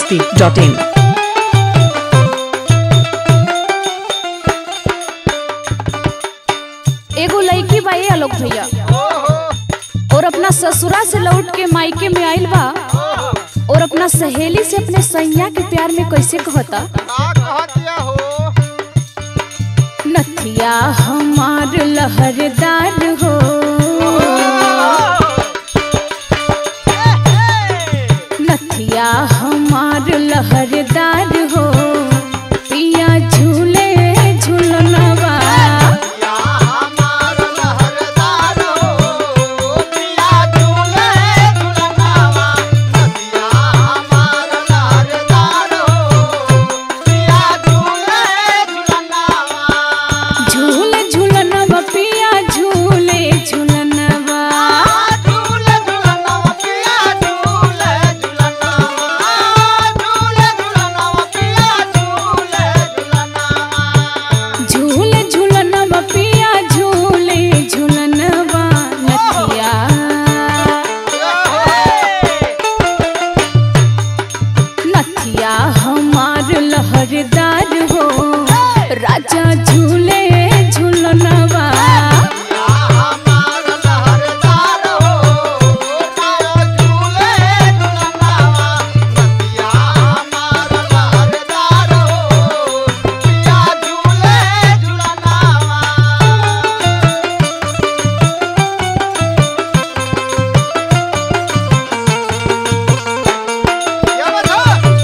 masti.in. एगो लड़की बा ये आलोक भैया और अपना ससुरा से लौट के मायके में आइल बा और अपना सहेली से अपने सैया के प्यार में कैसे कहता का कहतिया हो नथिया हमार लहरदार हो नथिया हमार लहरदार हो पिया झूले झूलनवा या हमार लहरदार हो पिया झूले झूलनावा नदिया हमार लहरदार हो पिया झूले झूलनावा झूल झूलनवा पिया झूले झूलनवा झूले झूलनावा पिया झूले झूलनावा झूले झूलनावा पिया झूले झूलनावा झूल झूलनवा पिया झूले झूलनवा नथिया नथिया हमार लहरदार हो राजा झूले झूलनवा या हमार लहरदार हो पिया झूले झूलनावा नदिया हमार लहरदार हो पिया झूले झूलनावा क्या बता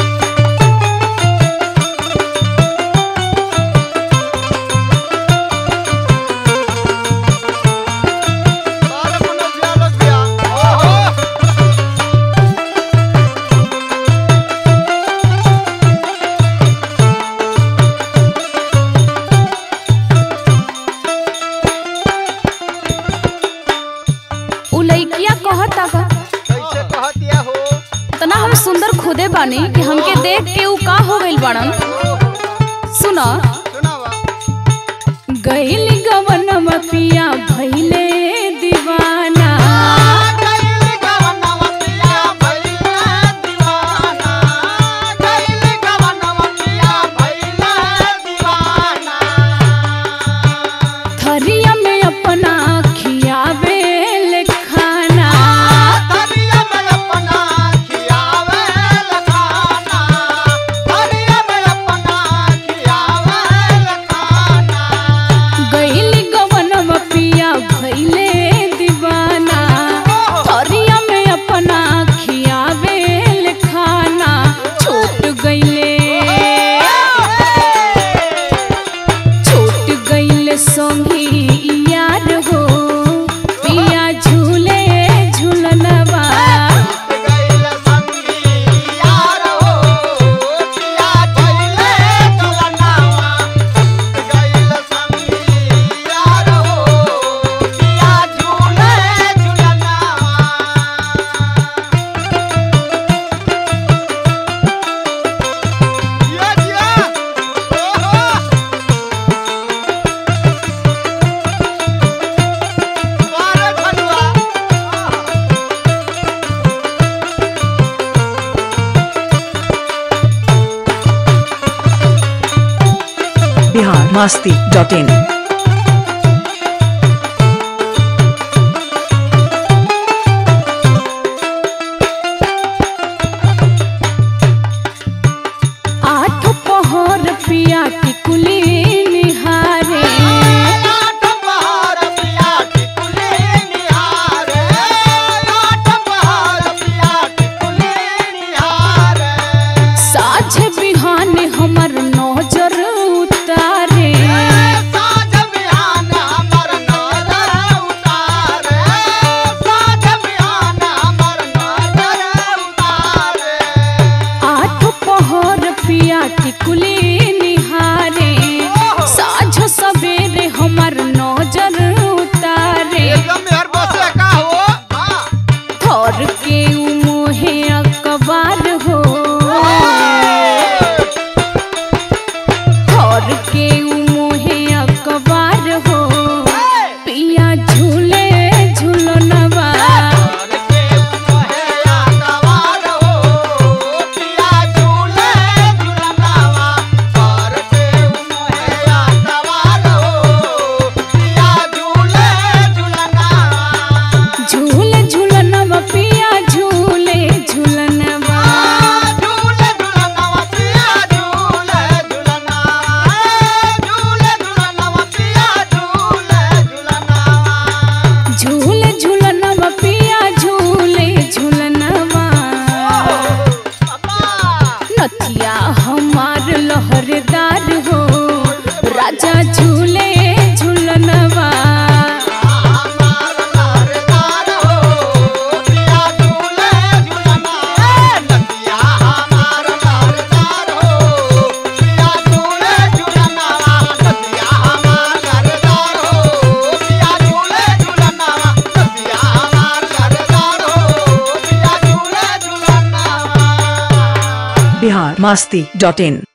बारह मनोज भैया लोग भैया ओहो उ लइकिया कहता का कैसे कहतिया हो तना हम सुंदर खुदे बानी कि हमके देख के उ का हो गइल बाड़न सुना सुनावा गइल गवनवा पिया भइले दीवाना कैल गवनवा पिया भइला दीवाना कैल गवनवा पिया भइला दीवाना थरिया में अपना खियावे ले खाना धनिया में अपना खियावे लखाना धनिया में अपना खियावे लखाना गइल गवनवा पिया भइले दीवाना थरिया में अपना खियावे ले खाना छूट गइले छूट गइल संगी यार हो पिया झूले झूलनवा गइल संगी यार हो पिया भइले झुलनावा गइल संगी यार हो पिया झूले झुलनावा जिया जिया ओहो मारे खनुआ Bihar masti.in. आठ पहर पिया की कुली निहारे आठ पहाड़ पिया टिकुली निहारे आठ पहाड़ पिया टिकुली निहारे साझ बिहान हमर नजर उतारे साँझ बिहान हमर नजर उतारे साँझ बिहान हमर नजर उतारे आठ पहर पिया की कुली निहारे साझ सवेरे हमर नजर उतारे एकदम मेहर बसे का हो हाँ थर के उ मोहे अकबार हो थर के उ मोहे अकबार हो पिया झूले झूलनवा और के मोहे आगवार हो पिया झूले राजा झूले झूलनवा हमार लहरदार हो पिया झूले झूलना ए नदिया हमार लहरदार हो पिया झूले झूलना नदिया हमार लहरदार हो पिया झूले झूलना नदिया हमार लहरदार हो पिया झूले झूलना बिहार मस्ती डॉट इन